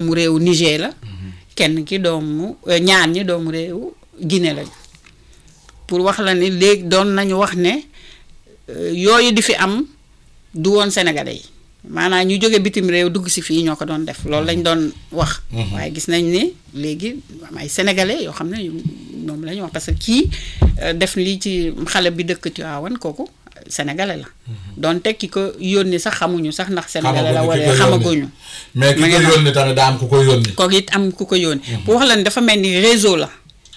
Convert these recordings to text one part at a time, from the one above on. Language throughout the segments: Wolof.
doomu réewu Niger la kenn ki doomu euh, ñaar ñi doomu réewu Guinée lañu pour wax la ni léegi doon nañu wax ne euh, yooyu di fi am du woon sénégalais yi maanaam ñu jóge bitim réew dugg si fii ñoo ko doon def loolu lañ doon wax waaye gis nañ ni léegi am ay sénégalais yoo xam ne ñoom la ñu wax parce que kii euh, def lii ci xale bi dëkk Tivaouane kooku sénégalais la donte ki ko yónni sax xamuñu sax ndax sénégalais la Xamaguñu ki wala ko yónni. xamaguñu mais ki Ma ko ngi yónni tamit daa am ku ko yónni kooku it am ku ko yónni pour wax la ni dafa mel ni réseau la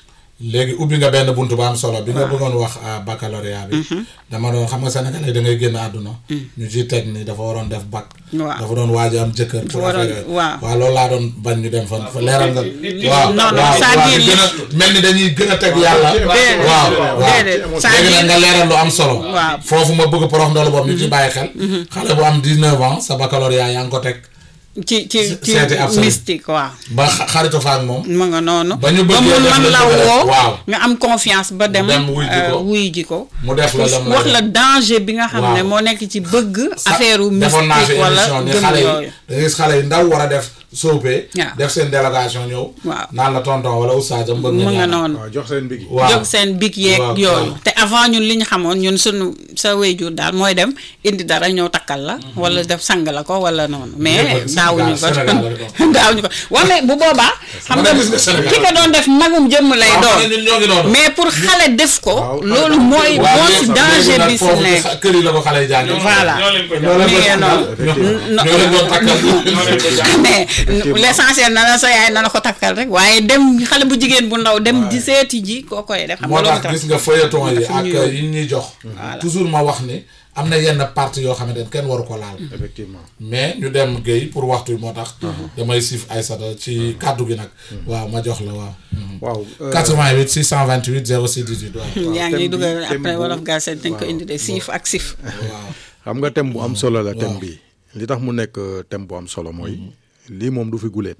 léegi ubbi nga benn buntu ba am solo bi nga bëggoon wax à baccalauréat bi dama doon xam nga sénégalais da ngay génn àdduna ñu ciy teg ni dafa waroon def bac Waaw. dafa doon waaj a am jëkkër pour waroon- affaire yooyu. waaw. waaw loolu laa doon bañ ñu dem fa fa leeral nga waaw non, non, waaw c'est-à-dire waaw di gën a mel ni dañuy gën a teg yàlla Déedéet. waaw waaw Déedéet. léegi nag C'est-à-dire- nga leeral lu am solo Waaw. foofu ma bëgg porox ndoolu boobu ñu ci bàyyi xel xale bu am 19 ans sa baccalauréat yaa ngi ko teg ci ci ci Seeti absolu. mystique waaw ba xa- xaritu fa ak moom ma nga noonu Ba ñu ba bëggee mu def man la la bëgg rek. woo Waaw. nga am confiance ba dem Dem wuy ji ko. euh, wuy ji ko mu def la dem la wax def. la danger bi nga xam ne Waaw. moo nekk ci bëgg sa- affaire u defoon naa fi mystique wala émission ni gëm xale yi yooyu da ngay gis xale yi ndaw war a def soopee Waaw. def seen délégation ñëw Waaw. naan la tonton wala oustaz am bëgg mu nga ñaanal. noonu waaw jox seen bigi waaw jóg seen big yeeg Waaw, yooyu waaw. te avant ñun li ñu xamoon ñun sunu sa wéyjur daal mooy dem indi dara ñëw takkal la wala def sang la ko wala noonu mais Lépp daawuñu ko Sénégal la ko. daawuñu ko waaw mais bu boobaa xam Ma nga ne gis nga Sénégal. ki ko doon def magum jëmm lay waaw doon ma ne ñun ñoo ngi noonu mais pour xale def ko Waaw, loolu mooy waaw moo léegi- si léegi danger nag bi si foofu ci nekk xa- kër yi la ko xale yi jàngee voilà ñoo leen ko ñoo leen mi ko ngi takkal noonu. ñoo leen doon takkal ñoo leen ko jàng mais l'essentiel na la sa yaay na la ko takkal rek waaye dem xale bu jigéen bu ndaw dem di seeti ji koo koy def xam nga moo loolu tax gis nga feuilleton yi dafa ak ñu yóbbu. yi ñuy jox toujours ma wax ni am na yenn partie yoo xamante ne kenn waru ko laal effectivement mais ñu dem Guèye pour waxtu bi moo tax damay siif Aïssata ci kàddu gi nag waaw ma jox la waaw waaw euh, 88 628 06 18 waaw yaa thème ngi bi- dugal thème après bu- wolof gal seen dañ ko indi de siif ak sif waaw xam nga thème bu am solo la thème waaw. bi li tax mu nekk euh, thème bu am solo mooy lii moom du fi guleet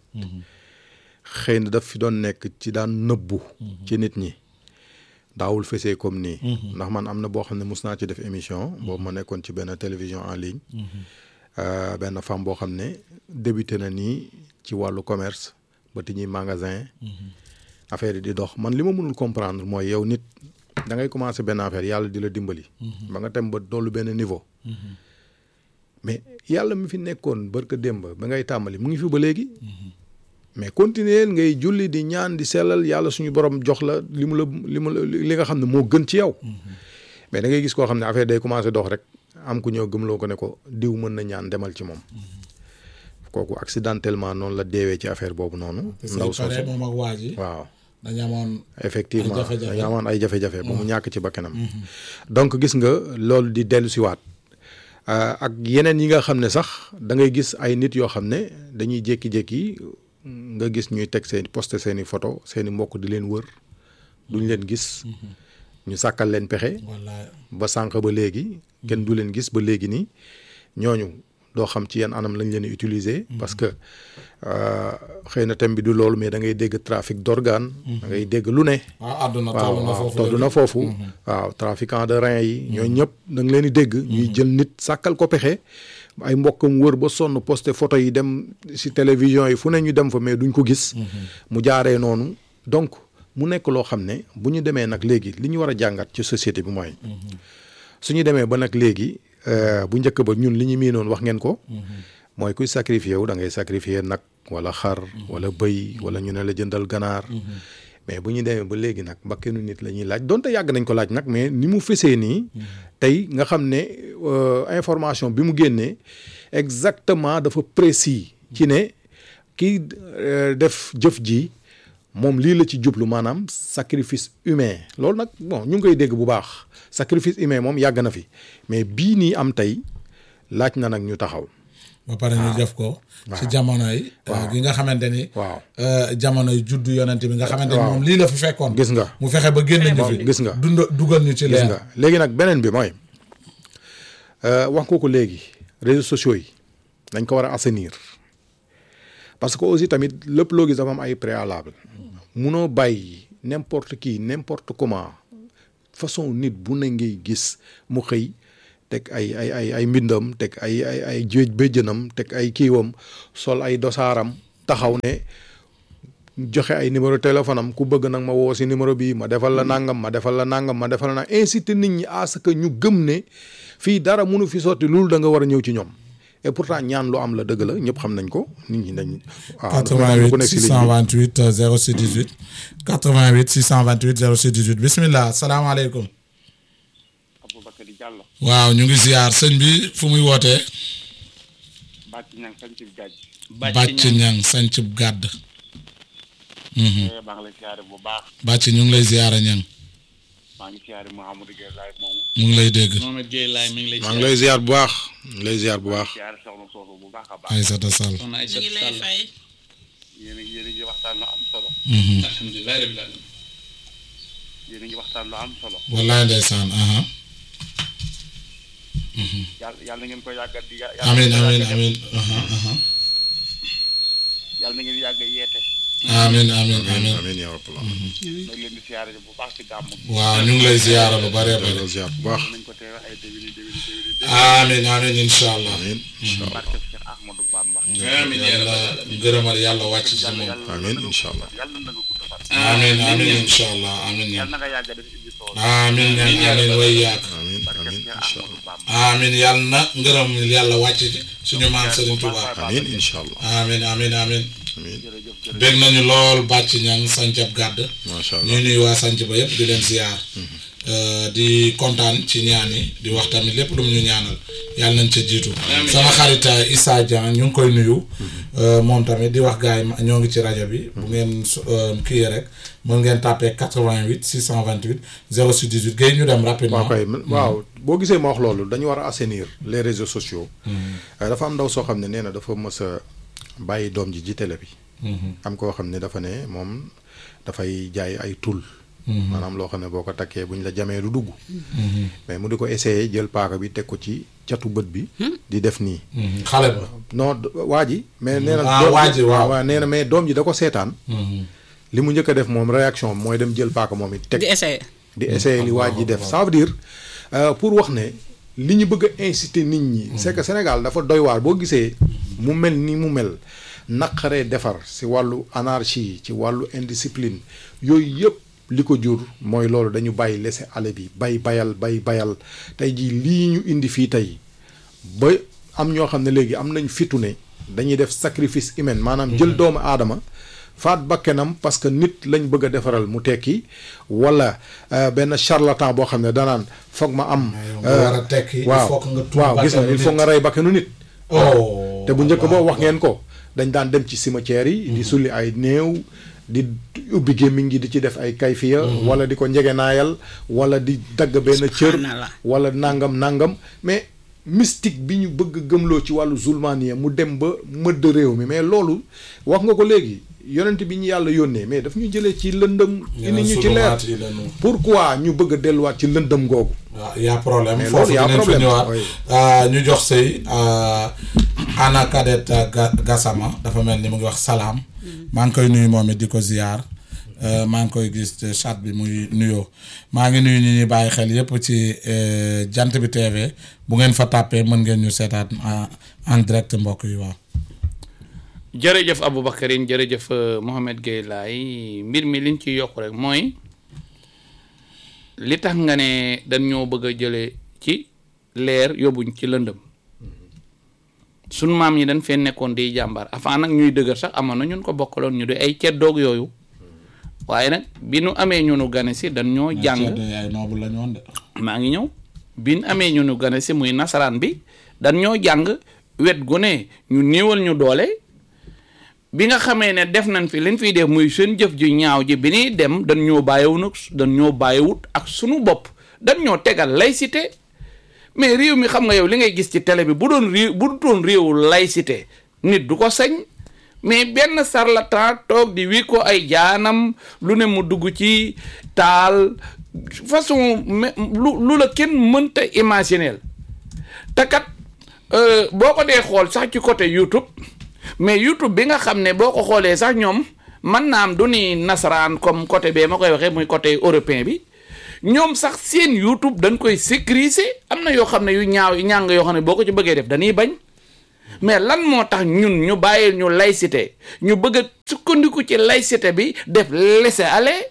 xëy na daf fi doon nekk ci daan nëbbu ci nit ñi daawul fesee comme nii ndax man am na boo xam ne mus naa ci def émission boobu ma nekkoon ci benn télévision en ligne Euh, benn femme boo xam ne débuté na nii ci wàllu commerce ba ti ñuy magasin affaire yi di dox man li ma mënul comprendre mooy yow nit da ngay commencé benn affaire yàlla di la dimbali ba nga tem ba dollu benn niveau mais yàlla mi fi nekkoon barka démb ba ngay tàmbali mu ngi fi ba léegi mais continuer ngay julli di ñaan di sellal yàlla suñu borom jox la li mu la li mu la li nga xam ne moo gën ci yow mais da ngay gis koo xam ne affaire day commencé dox rek am ku ñëw gëmloo ko ne ko diw mën na ñaan demal ci moom kooku accidentellement noonu la deewee ci affaire boobu noonu ndaw ndaw soosu moom ak waa ji waaw dañu amoon effectivement Ay jafe-jafe. dañu amoon ay jafe-jafe ba mu ñàkk ci bakkanam donc gis nga loolu di dellu siwaat Euh, ak yeneen yi nga xam ne sax da ngay gis ay nit yoo xam ne dañuy jékki-jékki nga gis ñuy teg seen poste seen i photo seen i mbokk di leen wër duñ leen gis ñu sàkkal leen pexe wala ba sànq ba léegi kenn du leen gis ba léegi nii ñooñu doo xam ci yan anam lañ leen di utiliser. parce que euh, xëy na thème bi du loolu mais da ngay dégg trafic d'organes. da ngay dégg lu ne. waaw àdduna waaw toll na waaw foofu toll na foofu. waaw trafiquant de reins yi. ñooñu ñëpp da nga leen di dégg. ñuy jël nit sàkkal ko pexe. ay mbokkam wër ba sonn posté photo yi dem si télévision yi fu ne ñu dem fa mais duñ ko gis. mu jaaree noonu donc mu nekk loo xam ne bu ñu demee nag léegi li ñu war a jàngat ci société bi mooy. su ñu demee ba nag léegi euh, bu njëkk ba ñun li ñu miinoon wax ngeen ko. mooy kuy sacrifié wu da ngay sacrifié nag wala xar wala bëy wala ñu ne la jëndal ganaar. mais bu ñu demee ba léegi nag bakkenu nit la ñuy laaj donte yàgg nañ ko laaj nag mais ni mu fesee nii. tey nga xam ne euh, information bi mu génnee exactement dafa précis. ci ne kii euh, def jëf ji moom lii la ci jublu maanaam sacrifice humain loolu nag bon ñu ngi koy dégg bu baax sacrifice humain moom yàgg na fi mais bii nii am tey laaj na nag ñu taxaw. ba pare ñu def ko ci jamono yi gi nga xamante ni waaw euh, jamono yi juddu yonent bi nga xamante ni waaw. moom lii la fi fekkoon gis nga mu fexe ba génn ñu fi gis nga. dund dugal ñu ci gis leer nga léegi nag beneen bi mooy euh, wax nga ko léegi réseaux sociaux yi dañ ko war a assainir parce que aussi tamit lépp loo gis dafa am ay préalable munoo bàyyi n'importe qui n'importe comment façon nit bu ne ngay gis mu xëy teg ay ay ay ay mbindam teg ay ay ay jéej béjjënam teg ay kiiwam sol ay dosaaram taxaw ne joxe ay numéro téléphone am ku bëgg nag ma woo si numéro bii ma defal la nangam ma defal la nangam ma defal la nangam inciter nit ñi à ce que ñu gëm ne fii dara mënu fi sotti loolu da nga war a ñëw ci ñoom et pourtant ñaan lu am la dëgg la ñëpp xam nañ ko nit ñi dañ. waaw ku 88 nekk si ligne bi. 628 06 18 88 628 06 18 bismillah salaamaaleykum. Aboubacar Diallo waaw ñu ngi ziar sëñ bi fu muy wootee. bàcc ñang sañ ci gàjj bàcc ñang sanc gàdd. maa ngi lay siyaare bu baax bàcc ñu ngi lay ziara ñang maa ngi siyaare Mouhamadou Gueye laay moomu mu ngi lay dégg. Mohamed Gueye laay mi ngi lay maa ngi lay ziar bu baax maa ngi lay ziar bu baax. siyaare soxna soosu bu baax a baax Aïssata Sall. soxna ñu Aïssata ngi lay Sall fay yéen a ngi yéen a ngi waxtaan lu am solo alhamdulilah rabbil alamin yéen a ngi waxtaan lu am solo wallaay ndeysaan aha yàlla yàlla na ngeen ko yàggat di yàlla amin na ngeen amin yàggat- amin aha aha yàlla na ngeen yàgg yeete amin amin amin amiin yaa rabbal aalamiin. nag leen di siyaare bu baax ci gàmmu gi waaw ñu ngi lay ziara lu bare bare delloo ziar bu baax. nañ ko teewe ay déwéni déwéni déwéni déwéni amin amin incha allah amiin incha allah barke Cheikh Ahmadou Bamba amiin yaa yàlla rabbal alamin gërëmal yàlla wàcc ci yàlla moom yàlla amiin na nga incha allah. yàlla na nga gudd fan amin amin incha allah amin yàlla ñaan na nga yàgg def émission amin ñaan amin way yaak amiin barke amiin Cheikh incha Ahmadou allah. Bamba amin yàlla na ngërëm yàlla wàcc ci suñu maam Serigne Touba amiin incha allah. amin amin amin amiin jërëjëf jërëjëf bég nañu lool bàcc ñang sancab gàdd macha allah. ñuy nuyu waa sanc ba yëpp di leen ziar di kontaan ci ñaan yi di wax tamit lépp lu mu ñu ñaanal yàlla nañ ca jiitu sama xarit Issa Dieng ñu ngi koy nuyu Euh, moom tamit di wax gars yi ma- ñoo ngi ci rajo bi bu ngeen su- euh, kii rek mën ngeen tàppee 88 628 06 18 Guèye ñu dem rapidement waaw kay waaw boo gisee ma wax loolu dañu war a assainir les réseaux sociaux. Euh, dafa am ndaw soo xam ne nee na dafa mës a bàyyi doom ji ci télé bi. am koo xam ne dafa ne moom dafay jaay ay tul. maanaam loo xam ne boo ko takkee buñ la jamee du dugg. mais mu di ko essayer jël paaka bi teg ko ci catu bët bi. di def nii. Mhm. xale ba non d- waa ji. mais nee na Ah, doom waa ji, waaw. waaw nee na mais doom ji da ko seetaan. Mhm. li mu njëkk a def moom réaction mooy dem jël paaka moom it teg. di essayer di essayer li waa ji def ça veut dire euh, pour wax ne li ñu bëgg a inciter nit ñi. c'est que Sénégal dafa doy waar boo gisee mu mel ni mu mel naqaree defar si wàllu anarchie ci wàllu indiscipline yooyu yëpp li ko jur mooy loolu dañu bàyyi laisser aller bi bay bayal bay bayal tey jii lii ñu indi fii tey ba am ñoo xam ne léegi am nañ fitu ne dañuy def sacrifice humain maanaam jël doomu aadama faat bakkenam parce que nit lañ bëgg a defaral mu tekki wala euh, benn charlatan boo xam ne danaan foog ma am. nga war a tekki, il waaw faut que nga tuur waaw gis nga bakkanu il faut nit. nga rey bakkanu nit. oh te bu njëkk ba waaw, wax ngeen ko dañ daan dem ci cimetière yi. di sulli ay néew. di ubbi gémmiñ gi di ci def ay kayfiya wala di ko njegenaayal wala di dagg benn cër Subhanallah. wala nangam nangam mais mystique bi ñu bëgg gëmloo ci wàllu zulmaniya mu dem ba mëdd réew mi mais loolu wax nga ko léegi yonent bi ñu yàlla yónnee mais daf ñu jëlee ci lëndëm indi ñu ci leer sulumaat yi la ñu- pourquoi ñu bëgg a delluwaat ci lëndëm googu waaw y' a problème Mais foofu loolu y a dinañ fa problème, ñëwaat oui. Euh, ñu jox sëy Anna Kadet Ga- Gassama dafa mel ni mu ngi wax salaam maa ngi koy nuyu moom it di ko ziyaar Euh, maa ngi koy gis ci chat bi muy nuyoo maa ngi nuyu ñi ñuy bàyyi xel yépp ci euh, jant bi TV bu ngeen fa tàppee mën ngeen ñu seetaat en en direct mbokk yi waaw. jërëjëf Aboubacarine jërëjëf euh, Mohamed Gueye laay mbir mi liñ ci yokk rek mooy li tax nga ne dañ ñoo bëgg a jële ci leer yóbbuñ ci lëndëm sunu maam yi dañ fee nekkoon di jàmbaar avant nag ñuy dëgër sax amoon na ñun ko bokkaloon ñu di ay ceddoog yooyu waaye nag bi nu amee ñu nu gane si dañ ñoo jàng ay noobu la ñu woon de. maa ngi ñëw bi nu amee ñu nu gane si muy nasaraan bi dañ ñoo jàng wet gu ne ñu néewal ñu doole bi nga xamee ne def nañ fi liñ fiy def muy seen jëf ju ñaaw ji bi ñuy dem dañ ñoo bàyyiwu nag dañ ñoo bàyyiwut ak sunu bopp dañ ñoo tegal laïcité mais réew mi xam nga yow li ngay gis ci télé bi bu doon réew bu doon réewu laïcité nit du ko sañ mais benn sarlatan toog di wi ko ay jaanam lu ne mu dugg ci taal façon me- lu lu la kenn mënta imaginer te kat euh, boo ko dee xool sax ci côté YouTube mais YouTube bi nga xam ne boo ko xoolee sax ñoom mën naa am du ni nasaraan comme côté bee ma koy waxee muy côté européen bi ñoom sax seen YouTube dañ koy sécuriser am na yoo xam ne yu ñaaw yu ñàng yoo xam ne boo ko ci bëggee def dañuy bañ mais lan moo tax ñun ñu bàyyil ñu laïcité ñu bëgg a sukkandiku ci laïcité bi def laisser-aller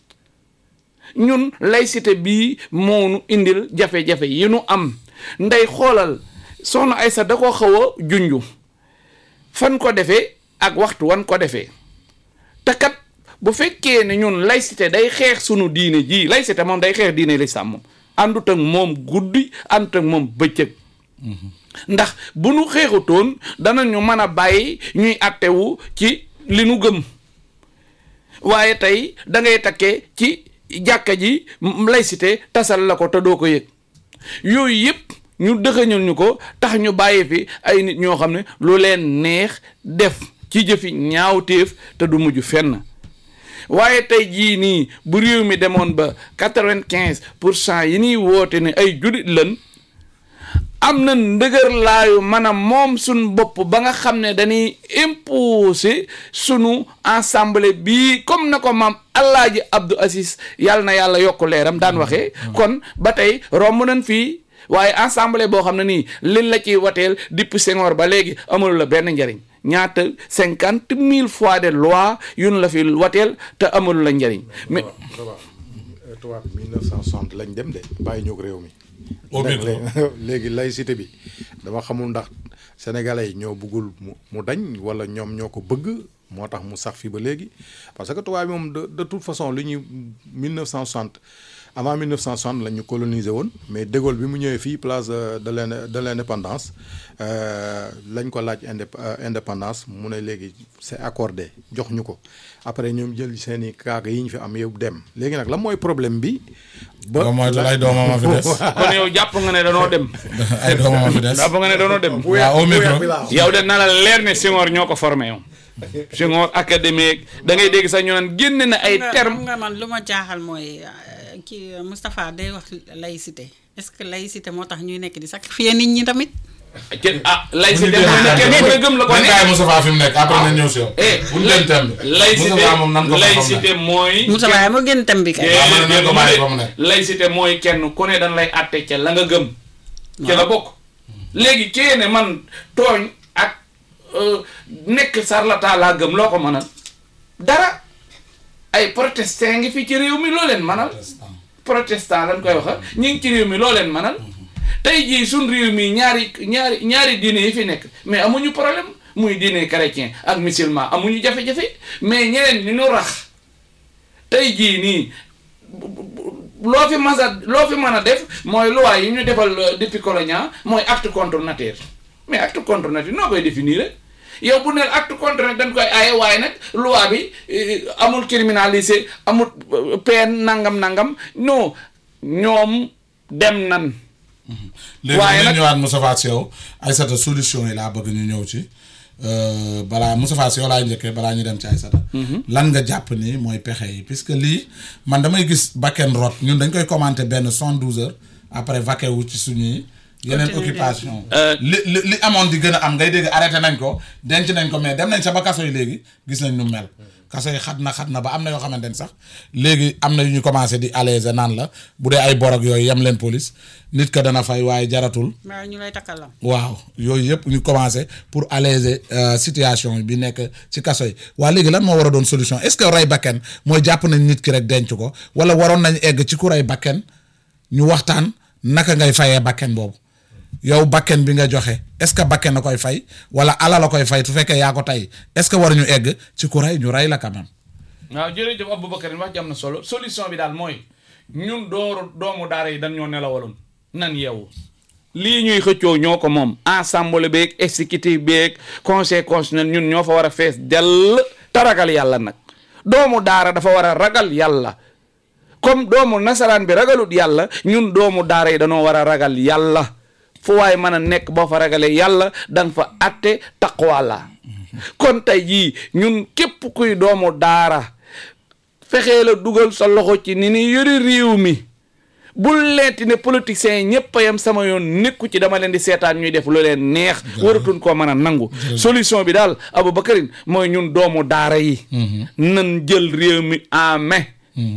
ñun laïcité bii moo nu indil jafe-jafe yi nu am ndey xoolal soxna Aysa da ko xaw a junju fan ko defee ak waxtu wan ko defee te kat bu fekkee ne ñun laïcité day xeex sunu diine jii laïcité moom day xeex diine lislaam moom àndut ak moom guddi àndut ak moom bëccëg ndax bu nu xeexutoon danañu mën a bàyyi ñuy attewu ci li nu gëm waaye tey da ngay takkee ci jàkka ji laïcité tasal la ko te doo ko yëg yooyu yëpp ñu dëxëñal ñu ko tax ñu bàyyi fi ay nit ñoo xam ne lu leen neex def ci jëfi ñaawteef te du mujj fenn waaye tey jii nii bu réew mi demoon ba quatre-vingt-quinze pour cent yi ñuy woote ne ay julit lan am na ndëgër laayu maanaam moom suñ bopp ba nga xam ne dañuy imposer sunu assemblée bii comme na ko maam Alaaji Abdou Aziz yàlla na yàlla yokk leeram daan waxee kon ba tey romb nañ fii waaye assemblée boo xam ne nii liñ la ciy wateel depuis Senghor ba léegi amul la benn njariñ ñaata cinquante mille fois de loi yun la fi wateel te amul la njariñ mais tubaab bi 1960 lañ dem de bàyyi ñëw réew mi. Au micro. léegi laïcité bi dama xamul ndax sénégalais yi ñoo bëggul mu mu dañ wala ñoom ñoo ko bëgg moo tax mu sax fi ba léegi parce que tubaab bi moom de de toute façon li ñuy 1960 avant 1960 la ñu colonisé woon mais de Gaulle bi mu ñëwee fii place de de l'inde- de l'indépendance euh, lañ ko laaj indép euh, indépendance mu ne léegi c'est accordé jox ñu ko après ñoom jël seen i kaaga yi ñu fi am yëpp dem léegi nag la mooy problème bi. ba moytu ay doomam a fi des kon yow jàpp nga ne danoo dem ay doomam a fi des jàpp nga ne danoo dem waaw au micro yow de na la leer ne Senghor ñoo ko formé yow Senghor académique da ngay dégg sax ñu naan génne na ay xam nga- termes xam nga man lu ma jaaxal mooy euh, kii Moustapha day wax laïcité est-ce que laïcité moo tax ñuy nekk di sacrifier nit ñi tamit. kenn ah laïcité mooy ne kenn ku ne gëm la ko nañ ne bàyyi Moustapha fi mu nekk après nañ ñëw si yow eh bu ñu leen thème bi laïcité Moustapha moom nan ko fa xam laïcité mooy Moussa Baye moo gën tam bi kay. waaw man nañ ko bàyyi fa mu nekk. laïcité mooy kenn ku ne dañ lay àtte ca la nga gëm ca la bokk léegi kee ne man tooñ ak euh, nekk sarlata laa gëm loo ko mënal dara ay protestant ngi fi ci réew mi loo leen mënal protestant lañ koy waxa ñi ngi ci réew mi loo leen mënal tey jii suñ réew mi ñaari ñaari ñaari diine yi fi nekk mais amuñu problème muy diine chrétien ak musulman amuñu jafe-jafe mais ñeneen ñu ñu rax tey jii nii bu- bu- bu- loo fi mas a loo fi mën a def mooy loi yi ñu defal euh, depuis colonial mooy acte contre nature mais acte contre nature noo koy définir rek yow bu neel acte contre nature dañ koy aaye waaye nag loi bi euh, amul criminalisé amul euh, peine nangam nangam non ñoom dem nan léegi waaye dinañ nag- ñëwaat Moustapha Sy yow Aïssata solution yi laa bëgg ñu ñëw ci euh, balaa Moustapha Sy yow laay njëkkee balaa ñu dem ci Aïssata lan nga jàpp ni mooy pexe yi puisque lii man damay gis bakken rot ñun dañ koy commenter benn soixante douze heures après vaquer wu ci suñuy yeneen Continuer occupation Euh, li li li amoon di gën a am ngay dégg arrêté nañ ko denc nañ ko mais dem nañ sa ba kaso yi léegi gis nañ nu mel kaso yi xat na xat na ba am na yoo xamante ni sax léegi am na yu ñu commencé di alléger naan la bu dee ay borog yooyu yem leen police nit ka dana fay waaye jaratul waaw ñu lay takkalam. waaw yooyu yëpp ñu commencé pour alléger euh, situation bi nekk ci kaso yi waa léegi lan moo war a doon solution est-ce que rey bakken mooy jàpp nañ nit ki rek denc ko wala waroon nañ egg ci ku rey bakken ñu waxtaan naka ngay fayee bakken boobu yow bakken bi nga joxe est-ce que bakken na koy fay wala ala la koy fay su fekkee yaa ko tey est-ce que waruñu egg ci ku rey ñu rey la quand même waaw jërëjëf Aboubacar wax ji am na solo solution bi daal mooy ñun dooru doomu daara yi dañ ñoo nelawaloon nan yeewu lii ñuy xëccoo ñoo ko moom ensemble beeg exécutif beeg conseil constitutionnel ñun ñoo fa war a fees dell te ragal yàlla nag doomu daara dafa war a ragal yàlla comme doomu nasaraan bi ragalut yàlla ñun doomu daara yi dañoo war a ragal yàlla fu waay mën a nekk boo fa ragalee yàlla danga fa atte taqwa la kon tey jii ñun képp kuy doomu daara fexee la dugal sa loxo ci ni ni yori réew mi bul leeti ne politiciens yi ñëpp a yem sama yoon nekku ci dama leen di seetaan ñuy def lu leen neex waratuñ koo mën a nangu solution bi daal Aboubacarin mooy ñun doomu daara yi nan jël réew mi en main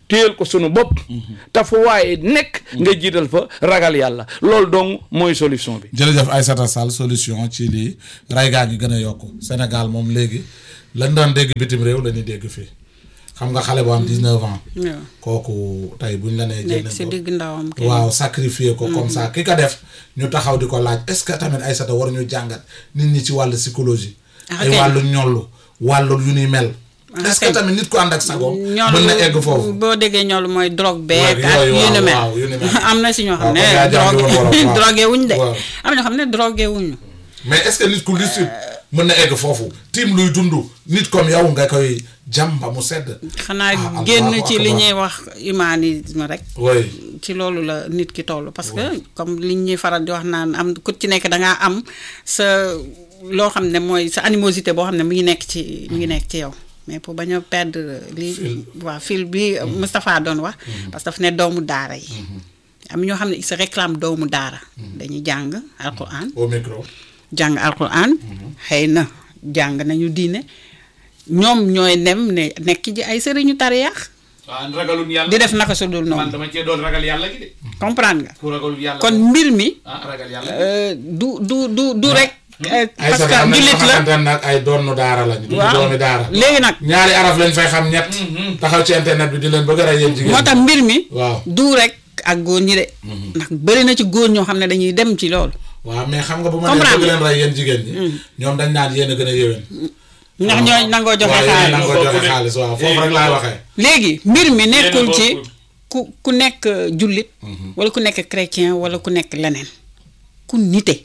téyel ko sunu bopp te fu waaye nekk nga jiital fa ragal yàlla loolu dong mooy solution bi jërëjëf Aïssata Sall solution ci lii ray gaa ngi gën a yokku Sénégal moom léegi lañ daan dégg bitim réew la ñuy dégg fii xam nga xale bu am 19 ans waaw kooku tey buñ la nee jël nekk nañ si ko digg ndawam kay. waaw sacrifier ko comme ça ki ko def ñu taxaw di ko laaj est-ce que tamit Aïssata war ñu jàngat nit ñi ci wàllu psychologie Ah, ay kay. wàllu ñollu wàllu yu ni mel Ah, est-ce que kay. tamit nit ku ànd ak sagoom ñoolu mën na egg foofu boo déggee ñoolu mooy drogue Ouais, beeg ak yooyu, yu ni waaw, mel waaw, yu ni mel. am na si ñoo xam Waaw, ne comme yaa jàngi woon wolof, drogue waaw. drogué wuñ de Waaw. am na ñoo xam ne drogué wuñu mais est-ce que nit ku lucide mën na egg foofu tiim luy dund nit comme yow nga koy jàm ba mu sedd xanaa Ah, génn Allahu ci li akbar. ñuy wax humanisme rek oui ci loolu la nit ki toll parce que comme li ñuy faral di wax naan am ku ci nekk da ngaa am sa loo xam ne mooy sa animosité boo xam ne mu ngi nekk ci mu ngi nekk ci yow mais pour bañ a perdre li waa fil bi Moustapha doon wax parce que daf ne doomu daara yi am ñoo xam ne ils se réclament doomu daara dañuy jàng alquran au micro jàng alquran xëy na jàng nañu diine ñoom ñooy nem ne nekk ji ay sëriñu tariyaax waaw ragalul yàlla di def naka su dul noonu dama cee doon ragal yàlla gi de comprendre nga ku ragalul yàlla kon mbir mi ah ragal yàlla euh, du du du du rek euh, parce Aïssata que am na ñoo jullit la xamante ne nag ay doonu daara lañu du waaw doomi daara léegi nag ñaari araf lañ fay xam ñett taxaw ci internet bi di leen bëgg a rey yéen jigéen moo tax mbir mi waaw du rek ak góor ñi de ndax bëri na ci góor ñoo xam ne dañuy dem ci loolu waaw mais xam nga bu ma nee Comprendre bëgg leen rey yéen jigéen ñi ñoom dañ naan yéen a gën a yéwén ndax ñooy nangoo joxe waaw yéen a xaalis nangoo joxe xaalis waaw foofu rek laay waxee léegi mbir mi nekkul bokk. ci ku ku nekk jullit wala ku nekk chrétien wala ku nekk leneen ku nite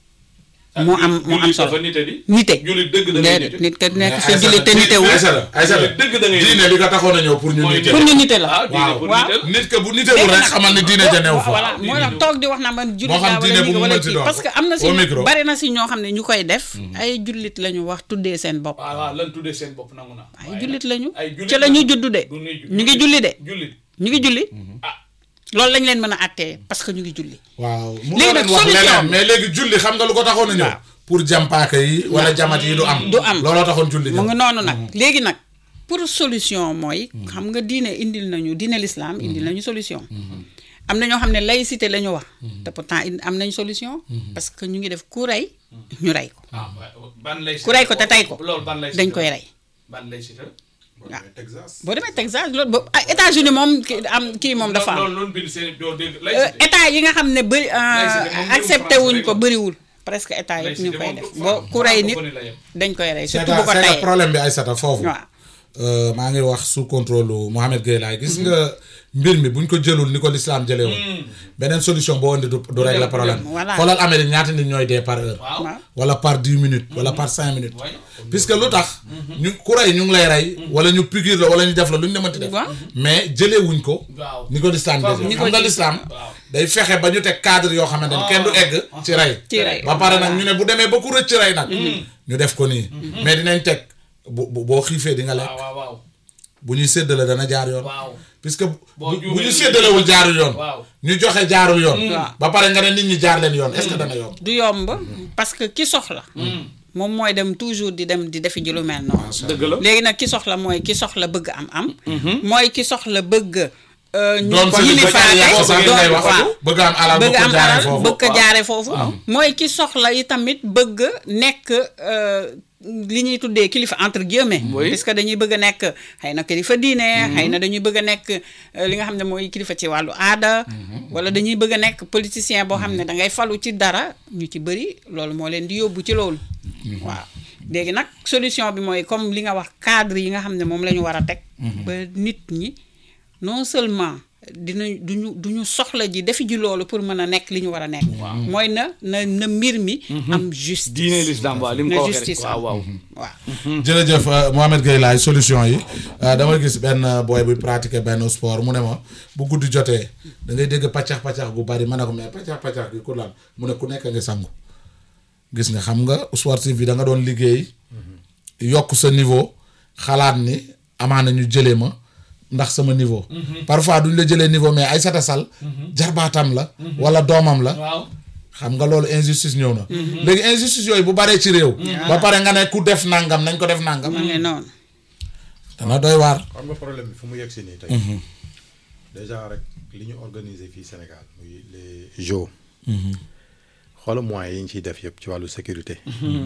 moo am moo am solo nite jullit dëgg da ngay déedéet nite. nit ka nekk Mais sa jullit te Aïssata, nitewul Aïssata Aïssata dëgg da ngay diine li ko taxoon a ñëw pour ñu Mooy nite pour ñu nite la ah diine pour waaw. nite la. nit que bu nitewul rek xamal ni diine ja neew fa voilà moo tax toog di wax naa man jullit Moo xam laa diine wala bu nii mu wala mënti kii doon. parce que am na si Au micro. bari na si ñoo xam ne ñu koy def ay jullit la ñu wax tuddee seen bopp waaw waaw lan tuddee seen bopp nangu naa. ay jullit lañu ay jullit ci la ñu juddu de du nuy ju- ñu ngi julli de jullit ñu ngi julli ah loolu lañ leen mën a àttee parce que ñu ngi julli waaw mu Léegi leen nag wax solution leneen bi- mais léegi julli xam nga lu ko taxoon a ñëw pour jàmpaaka yi wala jamat yi du am Du am. looloo taxoon julli mu ñëw ngi noonu nag léegi nag pour solution mooy xam nga diine indil nañu diine l'islam indil nañu solution am na ñoo xam ne laïcité la ñu wax te pourtant in- am nañ solution parce que ñu ngi def ku rey ñu rey ko ah wa- ban lay. ku rey ko te tey ko loolu ban lay. dañ koy rey ban lay cité. Texas boo demee Texas loolu ba ah États-Unis moom ki am kii moom dafa am loolu loolu bind seen doo dégg lay Euh, cité. état yi nga xam ne bëri Laïcité moom mbirum accepté France wuñ rek ko la. bëriwul presque état yëpp ñu Laïcité koy moom def du- boo ku rey nit francophone la yem. dañ koy rey c'est surtout bu ko que c'est que tayee problème bi Aïssata foofu waaw Euh, maa ngi wax sous contrôle lu Mohamed Gueye laay gis nga mbir mi buñ ko jëlul ni ko l'islam jëlee woon beneen solution boo indi du du régler problème Voilà. xoolal Amérique ñaata nit ñooy dee par heure waaw. waaw wala par dix minutes wala par cinq minutes Ouais. puisque lu tax ñu ku rey ñu ngi lay rey wala ñu piqûre la wala ñu def la lu ñu demati def Waaw. mais jëlee wuñ ko waaw. ni ko l'islam jëlee Ni xam ko nga ji- l'islam waaw. day fexe ba ñu teg cadre yoo xamante ni kenn du egg ci rey ci rey ba pare nag ñu ne bu demee ba ku rëcc rey nag ñu def ko nii mais dinañ teg bu bu- boo xiifee di nga lekk waaw waaw waaw. bu ñuy séddale dana jaar yoon waaw. puisque bu Boo bu juumee ñu ñu séddalewul jaarul yoon waaw. ñu joxe jaarul yoon Waaw. ba pare nga ne nit ñi jaar leen yoon est-ce que dana yomb du yomb parce que ki soxla moom mooy dem toujours di dem di defi ji lu mel noonu dëgg la. léegi nag ki soxla mooy ki soxla bëgg am am mooy ki soxla bëgg euh, ñu doon ko sëriñ ba yilifaate jaaree foofu doon- ngeen lay wax waaw. bëgg am alal bëgg am jaaree alal foofu bëgg ko jaare foofu mooy ki soxla yi tamit bëgg nekk euh, li ñuy tuddee kilifa entre guillemets Oui. parce que dañuy bëgg a nekk xëy na kilifa diine xëy na dañuy bëgg a nekk euh, li nga xam ne mooy kilifa ci wàllu aada wala dañuy bëgg a nekk politicien boo xam ne da ngay falu ci dara ñu ci bëri loolu moo leen di yóbbu ci loolu waaw léegi nag solution bi mooy comme li nga wax cadre yi nga xam ne moom la ñu war a teg ba nit ñi non seulement dinañ duñu duñu soxla ji defi ji loolu pour mën a nekk li ñu war a nekk mooy na na na mbir mi am justice diine l'islam waaw li mu na ko waxee rek justice waaw waaw. waaw jërëjëf euh, Mohamed Gueye laay solution yi euh, dama gis benn booy buy pratiquer benn sport mu ne ma bu guddi jotee da ngay dégg paccax paccax gu bari ma ne ko mais paccax paccax gi ku lan mu ne ku nekk nga sangu gis nga xam nga sportif bi da nga doon liggéey yokk sa niveau xalaat ni amaana ñu jëlee ma ndax sama niveau parfois duñ la jëlee niveau mais Aïssata Sall jarbaatam la wala doomam la waaw. xam nga loolu injustice ñëw na léegi injustice yooyu bu baree ci réew ba pare nga ne ku def nangam nañ ko def nangam ma ngi noonu dana doy waar xam nga problème bi fu mu yegg si nii tey déjà rek li ñu organiser fii Sénégal muy les Jeux. xoola moyens yi ñu ciy def yëpp ci wàllu sécurité.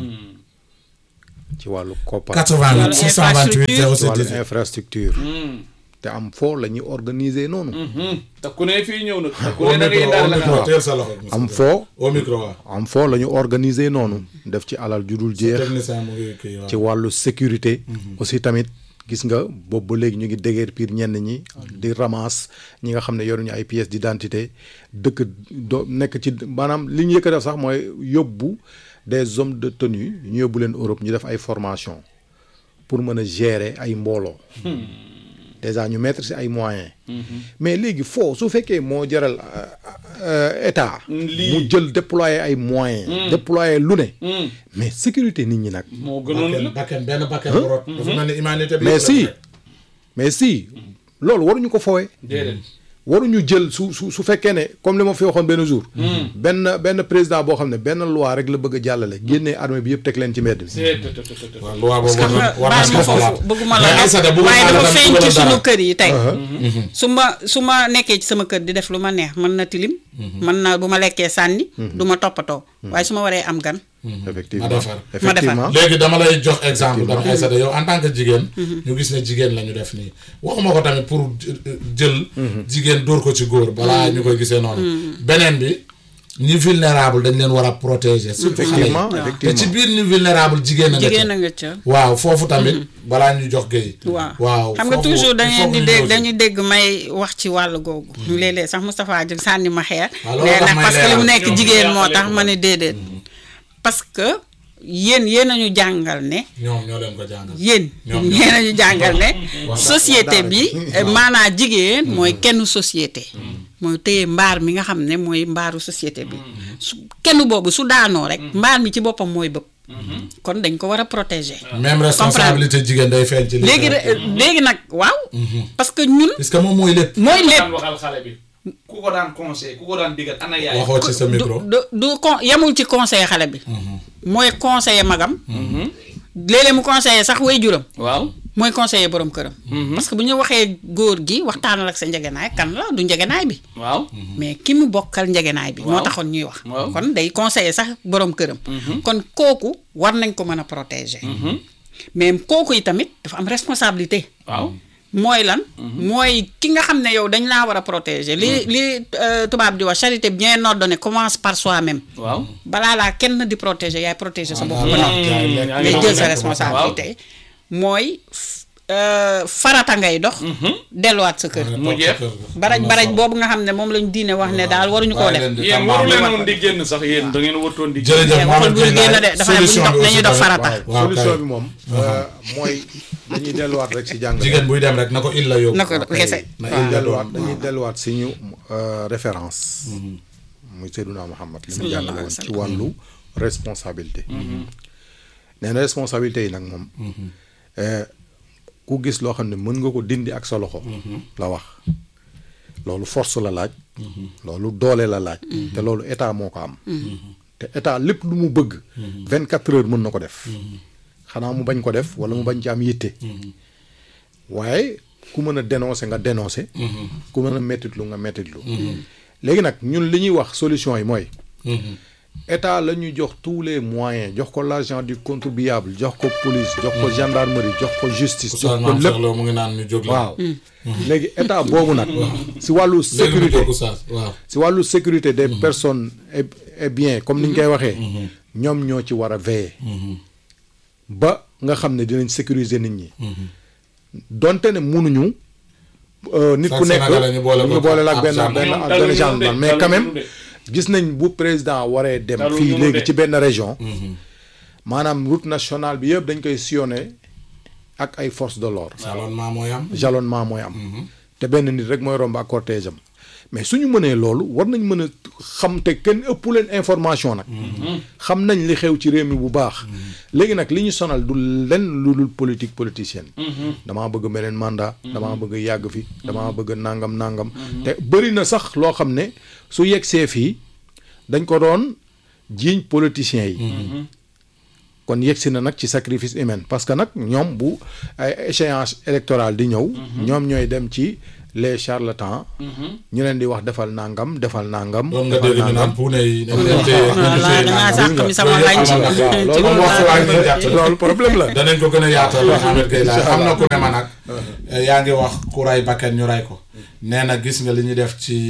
ci wàllu koppar. 88 628 ci wàllu 07 infrastructure. te am foo la ñuy organiser noonu. te ku ne fii ñëw nag. te ku au ne da ngay micro daal au la nga micro wax. teel sa loxo am foo au micro waaw am foo la ñu organiser noonu. def ci alal ju dul jeex. technicien mu ngi kii waaw ci wàllu sécurité. aussi tamit gis nga boobu ba léegi ñu ngi dégeer piir ñenn ñi. di ramasse ñi nga xam ne yoruñu ay pièces d'identité dëkk do nekk ci maanaam li ñu yëkk a def sax mooy yóbbu des hommes de tenue ñu yóbbu leen Europe ñu def ay formation pour mën a gérer ay mbooloo. déjà ñu mettre ci ay moyens. mais léegi foo su fekkee moo jaral euh, euh, état. Lii. mu jël déployer ay moyens. déployer lu ne. mais sécurité nit ñi nag. moo gënoon bakken la. bakken benn bakken bu rot dafa mel ni humanité bi mais yëpp la si rek. mais si loolu waruñu ko fowee déedéet. waruñu jël su su su fekkee ne comme li ma fi waxoon benn jour. benn benn président boo xam ne benn loi rek la bëgg a jàllale génnee armée bi yëpp teg leen ci mbedd bi. c'est tout, tout, tout, tout. waaw loi boobu war na war na baal ko ma xoolaat foofu bëgguma la mais Aïssata bëgguma waaye la dafa tam feeñ dugalal ci sunu dara. kër yi tey su ma su ma nekkee ci sama kër di def lu ma neex mën na tilim mën na bu ma lekkee sànni du ma toppatoo waaye su ma waree am gan effectivement Ma defar. effectivement léegi dama lay jox exemple dama Aïssata yow en tant que jigéen ñu gis ne jigéen la ñu def nii waxuma ko tamit pour jël jigéen dóor ko ci góor balaa ñu koy gisee noonu beneen bi ñi vulnérable dañ leen war a protéger surtout xale yi effectivement te ci effectivement biir ñu vulnérable jigéen a nga jigéen ca a nga ca waaw foofu tamit balaa ñu jox géey waaw waaw xam nga foofu toujours il dañuy faut di ñu dégg ñëw ci. dañuy dégg may wax ci wàllu googu léeg-léeg sax Moustapha jóg sànni ma xeer Ah, loolu nee tax na may parce que li mu leeral. nekk Ñoom jigéen ñu moo yàqale tax ko. ma ne déedéet parce que yéen yéen a ñu jàngal ne ñoom ñoo leen ko jàngal yéen Ñoom yéen a ñu jàngal ne Waaw. société bi maanaa jigéen mooy kenn société mooy téye mbaar mi nga xam ne mooy mbaaru société bi su kenn boobu su daanoo rek mbaar mi ci boppam mooy bëgg kon dañ ko war a protéger même responsabilité jigéen day feeñ ci li léegi de- léegi nag waaw parce que ñun parce que moom mooy lépp mooy lépp daan waxal xale bi. ku ko daan conseil ku ko daan digal ana yaay. waxoo ci sa du micro du du con yemul ci conseiller xale bi mooy conseiller magam léeg-léeg mu conseiller sax way juram waaw. mooy conseiller borom këram parce que bu ñu waxee góor gi waxtaanal ak sa njegenaay kan la du njegenaay bi waaw. mais ki mu bokkal njegenaay bi moo Waaw. taxoon ñuy wax Waaw. kon day conseiller sax borom këram kon kooku war nañ ko mën a protéger mais kooku yi tamit dafa am responsabilité waaw. mooy lan mooy ki nga xam ne yow dañ laa war a protéger li li euh, tubaab di wax charité bien ordonnée commence par soi-même waaw. balaa laa kenn di protéger yaay protéger sa bopp Ah, ba ah, noppi jaay lekk. yaa ngay ngi jël sa lekk ba responsabilité mooy f- euh, farata ngay dox delluwaat sa kër mu jeex. baraj baraj boobu nga xam ne moom lañ diine wax ne daal waruñu koo def yéen waru leen woon di génn sax yéen da ngeen wartoon di. jërëjëf mais waxul Mohamed buy Gueye génn de Laye, dafa ne bu ñu solution dox bi dañuy aussi dox tamit. farata waaw solution kay. bi moom euh, mooy dañuy delluwaat rek si jàng jigéen buy dem rek na ko il la yóbbu na ko kese na waaw. il la delluwaat doon dañuy delluwaat si ñu euh, référence muy Seydina Muhammad li mu Sallallahu jàngale alayhi woon wa ci wàllu responsabilité nee na responsabilité yi nag moom euh, ku gis loo xam ne mën nga ko dindi ak sa loxo la wax loolu force la laaj loolu doole la laaj te loolu état moo ko am te état lépp lu mu bëgg vingt quatre heures mën na ko def xanaa mu bañ ko def wala mu bañ ci am yitte waaye ku mën a dénoncer nga dénoncer ku mën a mettitlu nga mettitlu léegi nag ñun li ñuy wax solution yi mooy état la ñuy jox tous les moyens jox ko l'argent du contribuable jox ko police jox ko gendarmerie jox ko justice jox Oustaz ko Mame lépp Cheikh Lo mu ngi naan ñu jóg la waaw léegi état boobu nag si wàllu léegi ñu sécurité jóg Oustaz waaw si wàllu sécurité des personnes et et bien comme ni ñu koy waxee ñoom ñoo ci war a veiller ba nga xam ne dinañ sécuriser nit ñi donte ne munuñu euh, nit ku Chaque nekk Sénégalais ñu boole ko ñu boole la ab ak benn gendarme. benn Ñoom ak daluñu benn gendarme de, mais quand même daluñu de. gis nañ bu président waree dem Daluñu fii de. léegi ci benn région maanaam route nationale bi yëpp dañ koy sillonné ak ay forces de l'ordre salonnement mooy am jalonnement mooy am te benn nit rek mooy romb ak cortège am mais suñu mënee loolu war nañ mën a xam te kenn ëpp leen information nag xam nañ li xew ci réew mi bu baax léegi nag li ñu sonal du lenn lu dul politique politicienne damaa bëgg beneen mandat damaa bëgg yàgg fi damaa bëgg nangam nangam te bëri na sax loo xam ne su yegsee fii dañ ko doon jiiñ politiciens yi kon yegsi na nag ci sacrifice humain parce que nag ñoom bu ay échéance électorale di ñëw ñoom ñooy dem ci les charlatans ñu leen di wax defal nangam defal nangam doon nga defal dégg ñu naan puune yi dañ leen téye dañ leen voilà téye dangaa nangam. sàq mi sama lañ ci Loolu ci loolu moom wax waa ngi jàtt loolu problème la danañ ko gën a yaatal Mouhamed Gueye laa am na ku ne ma nag yaa ngi wax ku ray bakkan ñu ray ko nee na gis nga li ñu def ci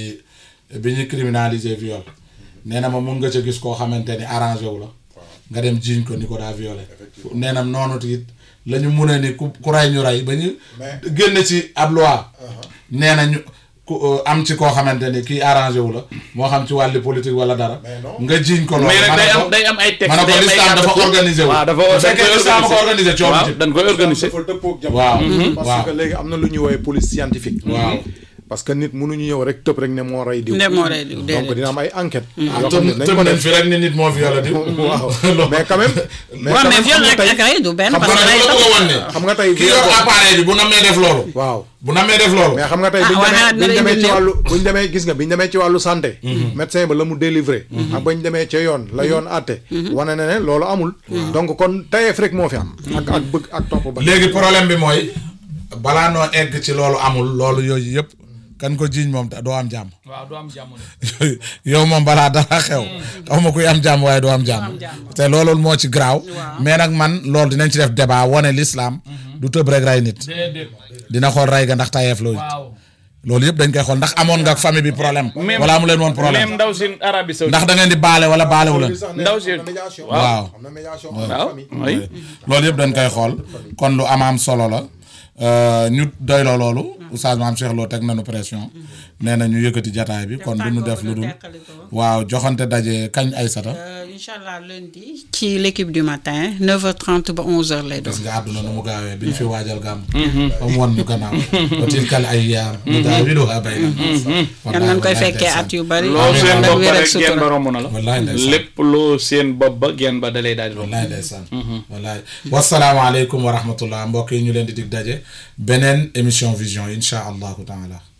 bi ñu criminaliser viol nee na ma mun nga ca gis koo xamante ni arrangé wu la nga dem jiiñ ko ni ko daa violé nee na noonu it la ñu mun a ni ku ku ray ñu ray ba ñu génn ci ab loi nee na ñu ku am ci koo xamante ni kii arrangé wu la moo xam ci wàlli politique wala dara nga jiiñ ko loolu mais nag ma ne day ko- am day am ay texte ma ne ko day am ay l'islam dafa kàddu. organisé wu waaw dafa bu dañ fekkee koy l'islam ko organisé coono waaw ci dañ koy organisé dafa dëppoog jamono. waaw parce waaw que léegi am na lu ñuy woowee police scientifique. waaw parce que nit mënuñu ñëw rek tëb rek ne moo rey diw. ne moo rey diw donc déedéet. dina am ay enquête ah yoo xam ne tëm nañ tëm ko nañ def fi rek ni nit moo violé di waaw mais quand même. waaw quand mais même viol xam nga ak tey- ak rey du benn xam parce nga que dama rey la bëgg a wan ne xam nga tey ki yor appareil bi bu namee def loolu waaw bu namee def loolu mais xam nga tey Ah, buñ waaye demee nag buñ dina demee indi ci néew. wàllu buñ demee gis nga biñ demee ci wàllu santé médecin ba la mu délivré ak bañ demee ca yoon la yoon àtte wane na ne loolu amul donc kon tayeef rek moo fi am ak ak bëgg ak topp ba léegi problème bi mooy balaa noo egg ci loolu amul loolu yooyu yëpp kan ko jiiñ moom doo am jàmm waaw du am jàmm de. yow moom balaa dara xew xaw ma kuy am jàmm waaye doo am jàmm te loolu moo ci garaaw mais nag man loolu dinañ ci def débat wane l'islam du tëb rek rey nit déedéet dina xool rey ga ndax tayeef loolu waaw. loolu yëpp dañ koy xool ndax amoon nga ak famille bi problème même wala amu leen woon même problème ndaw si Arabie Saoudite. ndax da ngeen di baale wala baalewu leen ndaw si waaw am na médiation waaw oui. loolu yëpp dañ koy xool kon lu amaam solo la euh, ñu doyloo loolu oustaz maam Cheikh Lo teg nañu pression nee na ñu yëkkati jataay bi kon du ñu def lu dul waaw joxante daje kañ ay sata incha allah lundi ci l'équipe du matin 9h30 ba 11h lay doon. gis nga àdduna nu mu gaawee bi ñu fi waajal gàmm ba mu won ñu gannaaw ba tilkal ay yaar mu daawiluhaa bayna naas yal nañ koy fekkee at yu bari. loo Amiin. seen ànd ak bopp wér ak rek geen ba sutura. romb na la. Wallaay ndeysaan. lépp loo seen bopp ba geen ba dalay daal di romb. wallaay ndeysaan wallaay wasalaamaaleykum wa rahmatullah mbokk yi ñu leen di dig daje beneen émission vision insha allahu taala